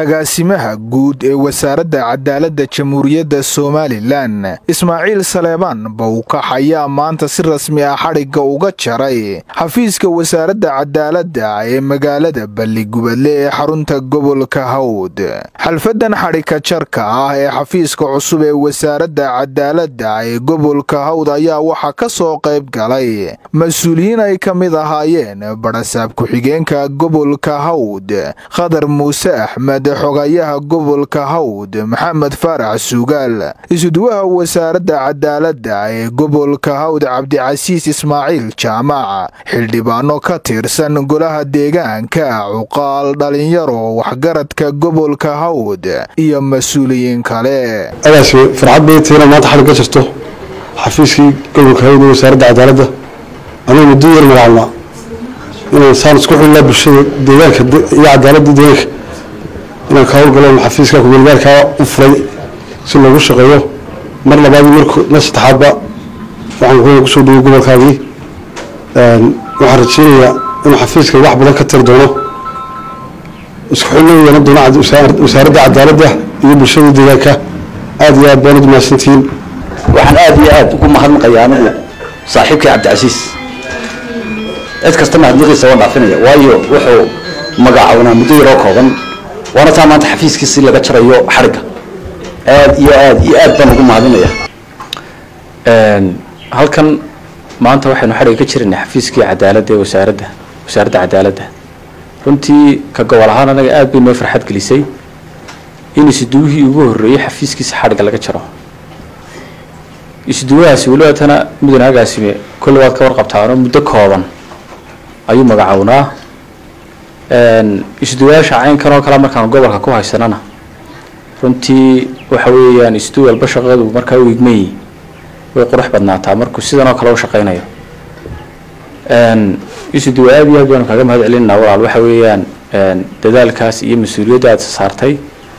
agaasimaha guud ee wasaaradda cadaaladda jamhuuriyadda somalilan ismaaciil saleebaan bowkax ayaa maanta si rasmi ah xadhigga uga jaray xafiiska wasaaradda cadaaladda ee magaalada balligubadle ee xarunta gobolka hawd xalfadan xadhigka jarka ah ee xafiiska cusub ee wasaaradda cadaaladda ee gobolka hawd ayaa waxaa ka soo qayb galay mas-uuliyiin ay ka mid ahaayeen barasaab ku-xigeenka gobolka hawd khadar muuse axmed xogayaha gobolka hawd maxamed faarax suugaal isuduwaha wasaaradda cadaaladda ee gobolka hawd cabdicasiis ismaaciil jaamac xildhibaano ka tirsan golaha deegaanka cuqaal dhalinyaro waxgaradka gobolka hawd iyo mas-uuliyiin kale agaasi farxad bay tahay inaad maanta xalig ka jirto xafiiskii gobolka hawd ee wasaaradda cadaaladda anuu muddo yar magacaabnaa inaan saan isku xulnaa bulshada deegaanka iyo cadaaladda deegaanka inaan ka howlgalo xafiiska kumeelgaarkaa u furay si loogu shaqeeyo mar labaad mar mar saddexaadba waxaan ku kusoo dhaway gobolkaagii waxaan rajeynayaa inuu xafiiska wax badan ka tiri doono isku xulna yeelan doono wasaaradda cadaaladda iyo bulshada deegaanka aada iyo aad baanad mahadsantihiin waxaan aada iyo aada ugu mahadnaqayaa anigu saaxiibkii cabdicasiis cid kasta mahadnaqiisa waa dhaafinaya waayo wuxuu magacawnaa muddo yaroo kooban waana taa maanta xafiiskiisi laga jarayo xadhigga aada iyo aada iyo aad baan ugu mahadinaya halkan maanta waxaynu xadhigga ka jirana xafiiskii cadaaladda ee wasaaradda wasaaradda cadaaladda runtii ka gobol ahaan anaga aada bay noo farxad gelisay in isuduwihii ugu horreeyey xafiiskiisa xadhigga laga jaro isuduwahaasi weliba tana mudane agaasime kolle waad ka warqabtaano muddo kooban ayuu magacawnaa isuduwayaasha caynkan oo kale markaan gobolka ku haysanana runtii waxa weeyaan isudu walba shaqadu markaa u igmayi way qurux badnaataa markuu sidan oo kale u shaqaynayo isuduwa aad iyo aad baanu kaaga mahad celinanaa walaal waxa weeyaan dadaalkaas iyo mas-uuliyadda aad saartay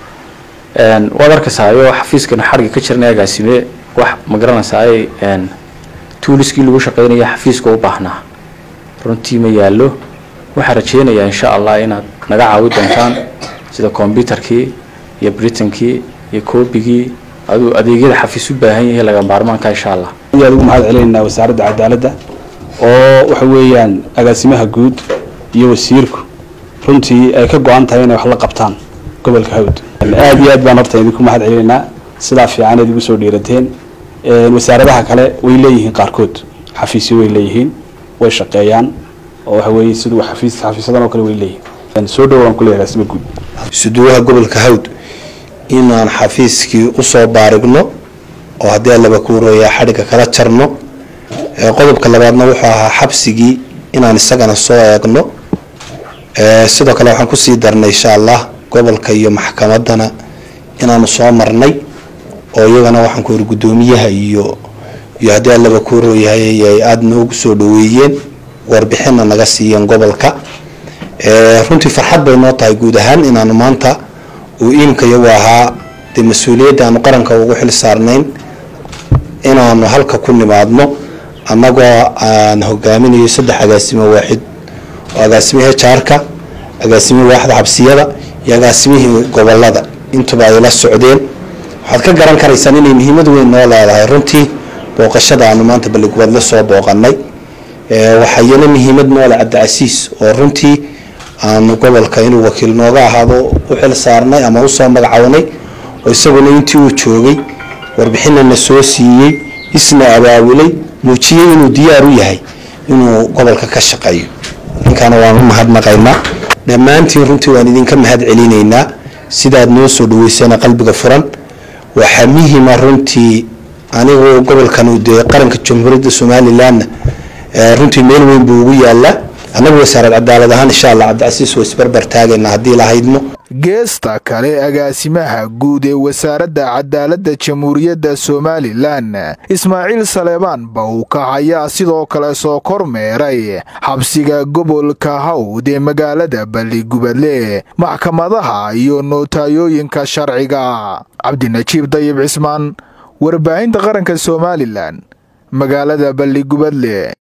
waad arkaysaayo xafiiskana xadhigga ka jirana agaasime wax ma garanaysaay tuuliskii lagu shaqaynaya xafiiska u baahnaa runtii ma yaallo waxaan rajeynayaa insha allah inaad naga caawi doontaan sida combyutarkii iyo britankii iyo koobigii aduu adeegyada xafiis u baahan yahay laga maarmaanka insha allah aad ugu mahad celinaynaa wasaaradda cadaaladda oo waxa weeyaan agaasimaha guud iyo wasiirku runtii ay ka go-an tahay inay wax la qabtaan gobolka hawd aada iyo aad baan horta idinku mahad celinaynaa sidaa fiican eed igu soo dhiirateen wasaaradaha kale way leeyihiin qaarkood xafiisyo way leeyihiin way shaqeeyaan oo waxa weeye siduu xafiis xafiisyadan oo kale way leeyihiin soo dhowaan ku leeyahay asma guud isuduwaha gobolka hawd inaan xafiiskii usoo baarigno oo haddii allaba ku wareeyaa xadhigga kala jarno qodobka labaadna wuxuu ahaa xabsigii inaan isagana soo eegno sidoo kale waxaan kusii darnay insha allah gobolka iyo maxkamadana inaanu soo marnay oo iyagana waxaan ku yiri guddoomiyaha iyo iyo haddii allaba ku warooyahay ay aada noogu soo dhaweeyeen warbixinna naga siiyeen gobolka runtii farxad bay noo tahay guud ahaan inaanu maanta uu iimka iyagu ahaa dee mas-uuliyadda aanu qaranka ugu xil saarnayn inaanu halka ku nimaadno annagoo aan hogaaminayo saddex agaasimo waaxid oo agaasimihii jaarka agaasimihii waaxda xabsiyada iyo agaasimihii gobolada intuba ay la socdeen waxaad ka garan karaysaan inay muhiimad weyn noo leedahay runtii booqashada aanu maanta balligubadle soo booqanay waxaa iyana muhiimad noole cabdicasiis oo runtii aanu gobolka inuu wakiil nooga ahaado u xil saarnay ama usoo magacawnay oo isaguna intii uu joogay warbixinana soo siiyey isna abaabulay muujiyey inuu diyaar u yahay inuu gobolka ka shaqeeyo ninkaana waan u mahadnaqaynaa dhammaantiin runtii waan idinka mahad celinaynaa sidaad noo soo dhaweysana qalbiga furan waxaa muhima runtii anigu gobolkan dee qaranka jamhuuriyadda somalilanna runtii meel weyn buu ugu yaalaa annagu wasaarad cadaalad ahaan insha allah cabdicasiis waa isbarbar taagayna haddii la haydno geesta kale agaasimaha guud ee wasaaradda cadaaladda jamhuuriyadda somalilan ismaaciil saleebaan bowkax ayaa sidoo kale soo kormeeray xabsiga gobolka hawd ee magaalada balligubadle maxkamadaha iyo nootayooyinka sharciga cabdinajiib dayib cismaan warbaahinta qaranka somalilan magaalada balligubadle